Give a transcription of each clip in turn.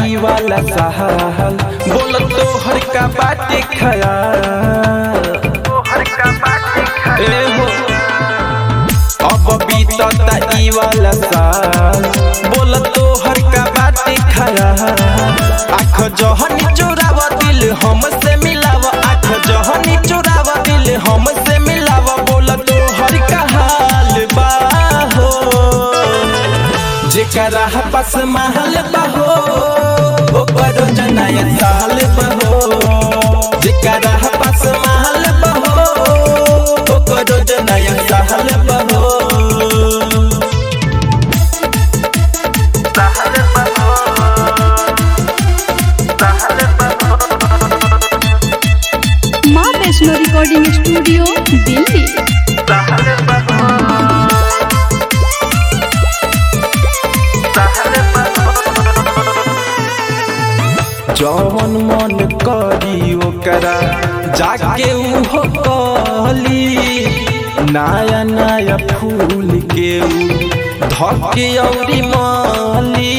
ई वाला सहाल बोल तो हर का बाटे खयाल ए हो अब बीतता ई वाला साल बोल तो हर का बाटे खयाल आँख जहनी चोरावा दिल हमसे मिलावा आँख जहनी चोरावा दिल हमसे मिलावा बोल तो हर का हाल बा हो जेकरा पास महल बहो ओकर जनाया साल बहो जेकरा पास महल बहो ओकर जनाया साल बहो माँ वैष्णो रिकॉर्डिंग स्टूडियो दिल्ली जवन मन करी ओकरा जाके उहो कहली नया नया फूल के ऊ धके औरी माली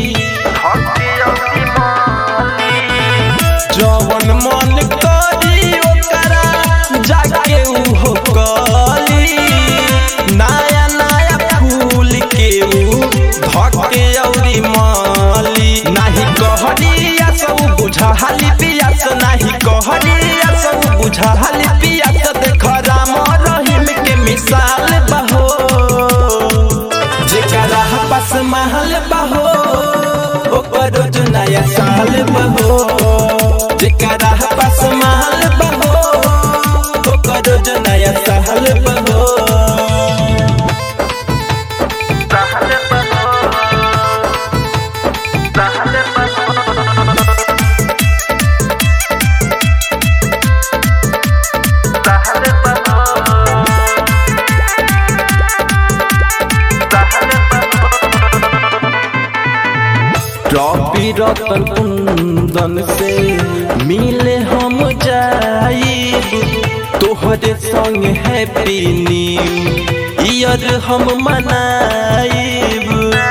जवन मन करी ओकरा जाके उहो कहली नया नया फूल के ऊ धके औरी माली नाही कहरिया सब बुझाली पियास नाही कहरिया सब बुझाली पियास देख राम रहीम के मिसाल बहो जेकरा पास महल बहो ओकर रोज नया साल बहो जेकरा पास महल बहो ओकर रोज नया साल बहो ट्रॉफी रतन कुंदन से मिले हम जाइब तोहरे संग हैप्पी न्यू ईयर हम मनाइब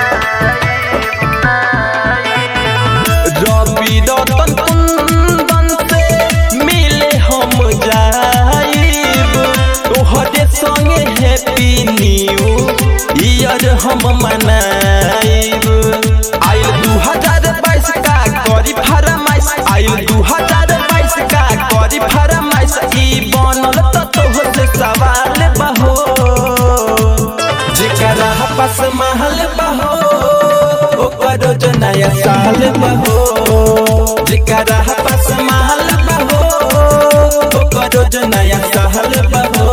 रवि रतन कुंदन से मिले हम जाइब तोहरे संग हैप्पी न्यू ईयर हम मनाइब आइल दू हजार बाईस का करी फरमाइश आइल दू हजार बाईस का करी फरमाइश ई बनल त तोह से सवाल बहो जेकरा पास महल बहो ओकर रोज नया साल बहो जेकरा पास महल बहो ओकर रोज नया साल बहो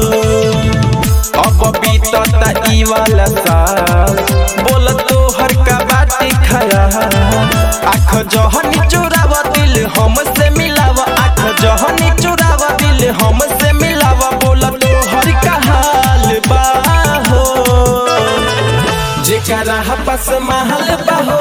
अब बीतता ई वाला साल बोल तो हर का बाटे खया आँख जहनी चोरावा दिल हमसे मिलावा आँख जहनी चोरावा दिल हमसे मिलावा बोल तो हर का हाल बा हो जेकरा पास महल बहो